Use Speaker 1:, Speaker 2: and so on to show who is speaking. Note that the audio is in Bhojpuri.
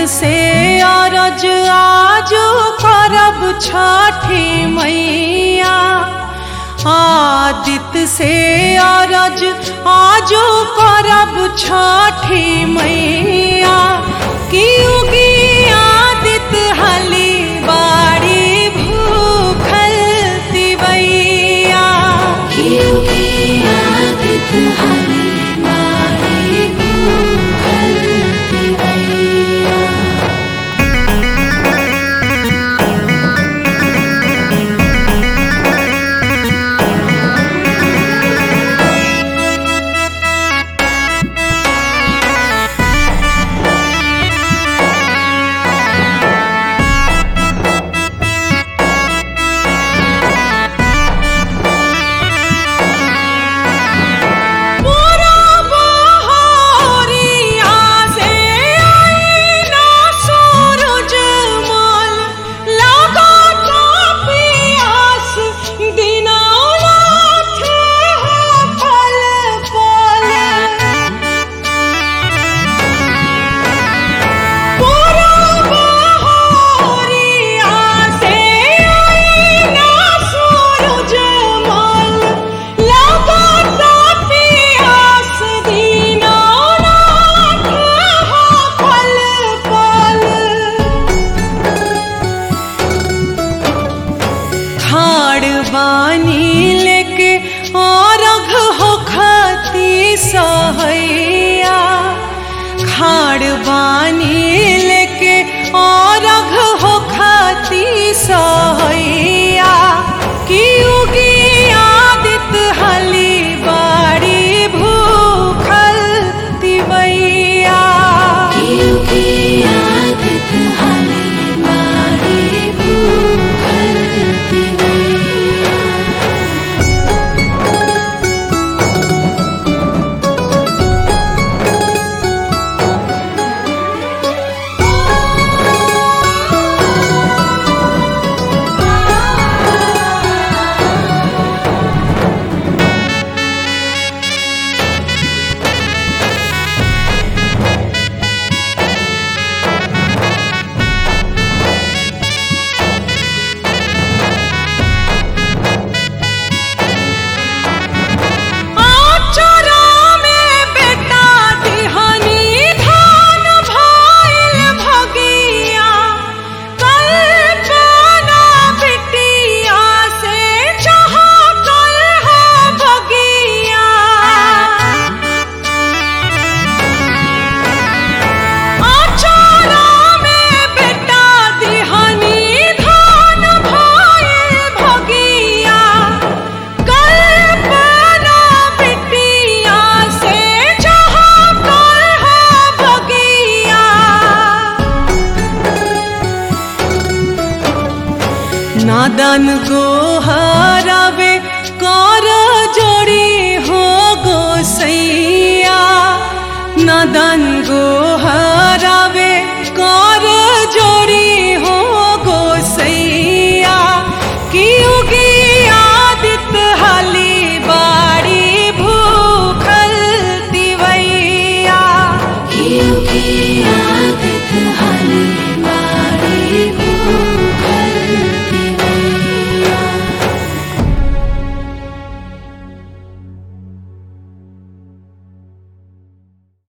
Speaker 1: से अरज आज करब छठी मैया आदित्य से अरज आज करब छठी मैया की उगी आदित्य हली बाड़ी भूखल तिवैया मोरा बहरिया से आईना सूरज माल लगा पियास दीनानाथ है पल पल मोरा बहरिया से आईना सूरज माल लगा पियास दीनानाथ है पल पल खाड़ बानी लेके और हो खती सहैया खाड़ बानी लेके और हो खती सहैया की उगी आदित हली बाड़ी भूखल तिवैया आचरा में बेटा दिहनी धान भइल भगिया कल्पना बिटिया से जहाँ कल है भगिया आचरा में बेटा दिहनी धान भइल भगिया कल्पना बिटिया से जहाँ कल है भगिया नादन को हरावे कर जोड़ी हो गोसैया नादन